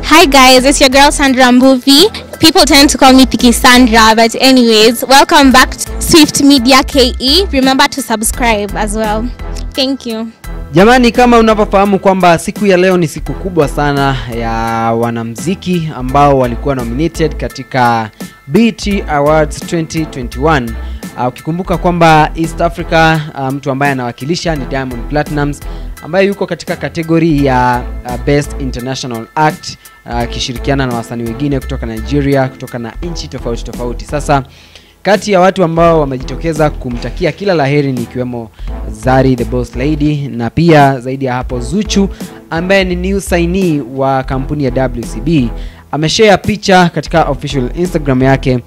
Hi guys, it's your girl Sandra Mbuvi. People tend to call me Piki Sandra, but anyways, welcome back to Swift Media KE. Remember to subscribe as well. Thank you. Jamani, kama unavyofahamu kwamba siku ya leo ni siku kubwa sana ya wanamziki ambao walikuwa nominated katika BET Awards 2021. Uh, ukikumbuka kwamba East Africa uh, mtu ambaye anawakilisha ni Diamond Platnumz ambaye yuko katika kategori ya uh, Best International Act akishirikiana na wasanii wengine kutoka Nigeria, kutoka na nchi tofauti tofauti. Sasa kati ya watu ambao wamejitokeza kumtakia kila laheri ni ikiwemo Zari the Boss Lady na pia zaidi ya hapo Zuchu ambaye ni new signee wa kampuni ya WCB ameshare picha katika official Instagram yake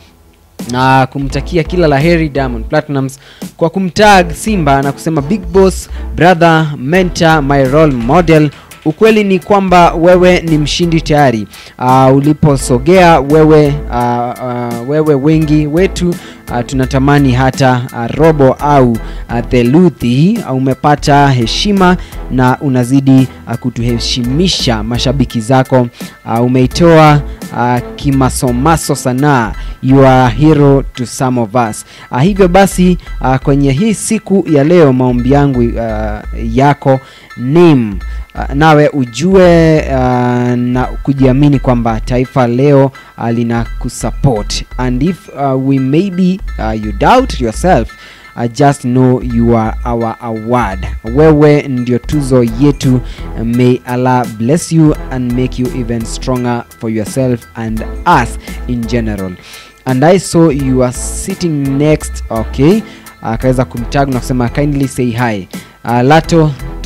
na kumtakia kila laheri Diamond Platnumz kwa kumtag Simba na kusema big boss brother mentor my role model ukweli ni kwamba wewe ni mshindi tayari uh, uliposogea wewe uh, uh, wewe wengi wetu uh, tunatamani hata uh, robo au uh, theluthi uh, umepata heshima na unazidi uh, kutuheshimisha mashabiki zako uh, umeitoa uh, kimasomaso sanaa you are a hero to some of us uh, hivyo basi uh, kwenye hii siku ya leo maombi yangu uh, yako nim uh, nawe ujue uh, na kujiamini kwamba taifa leo uh, lina kusupport and if uh, we maybe uh, you doubt yourself uh, just know you are our award wewe ndio tuzo yetu may allah bless you and make you even stronger for yourself and us in general and i saw you are sitting next okay akaweza kumtag na kusema kindly say hi uh, lato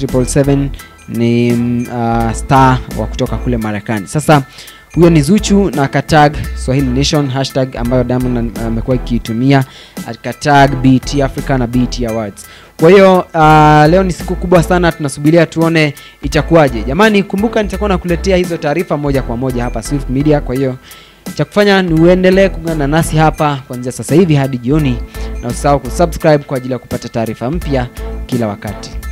777 ni uh, star wa kutoka kule marekani sasa huyo ni zuchu na katag swahili nation hashtag ambayo diamond amekuwa uh, ikiitumia katag bt africa na bt awards kwa hiyo uh, leo ni siku kubwa sana tunasubiria tuone itakuwaje jamani kumbuka nitakuwa nakuletea hizo taarifa moja kwa moja hapa swift media kwa hiyo cha kufanya ni uendelee kuungana nasi hapa kuanzia sasa hivi hadi jioni na usahau kusubscribe kwa ajili ya kupata taarifa mpya kila wakati